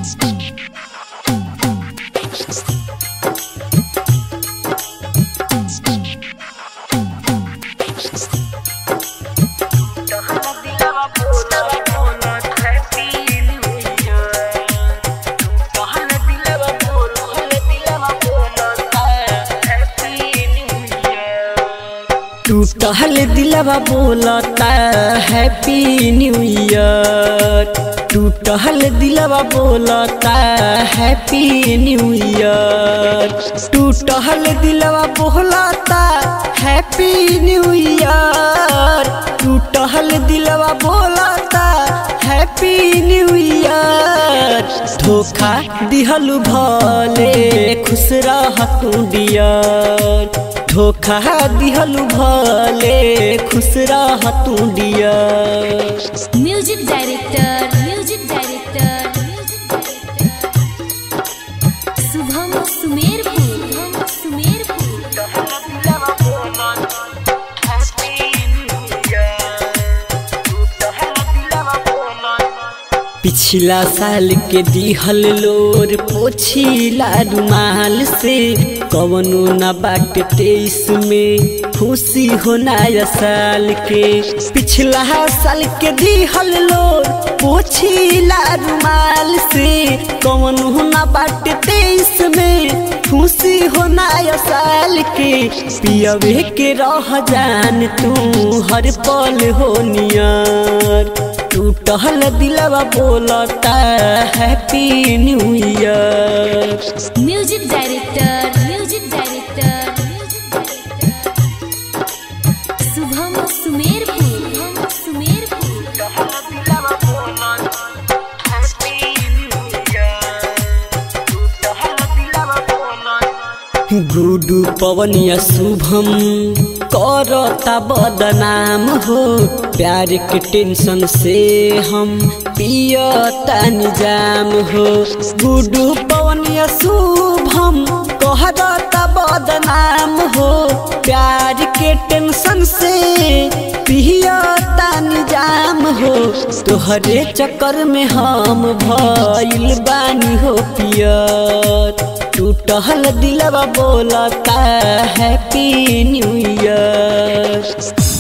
टूटल दिलवा बोलता हैप्पी न्यू ईयर टूटल दिलवा बोलता हैप्पी न्यू ईयर टूटल दिलवा बोलता हैप्पी न्यू ईयर टूटल दिलवा बोलता हैप्पी न्यू ईयर धोखा दिहलु भले खुश रह तू डियर धोखा दिहलु भले खुश रह तू dear music director music director Shubham Sumerpur Shubham Sumerpur पिछला साल के दिहल लोर पोछिला रुमाल से कवनो न बाट तेईस में खुशी हो नया साल के पिछला साल के दिहल लोर पोछिला रुमाल से कवनो न बाट तेईस में खुशी हो नया साल के पियवे के रह जान तू हर पल हो नियर टूटल दिलवा बोलता happy new year music director music director Shubham Sumerpur Shubham Sumerpur Guddu Pawaniya Shubham करता बदनाम हो प्यार के टेंशन से हम पियता निजाम हो गुडू पवनिया शुभम कहता बदनाम हो प्यार के टेंशन से पियता निजाम हो तोहरे चक्कर में हम भइल बानी हो पियर टूटल दिलवा बोलता हैप्पी न्यू ईयर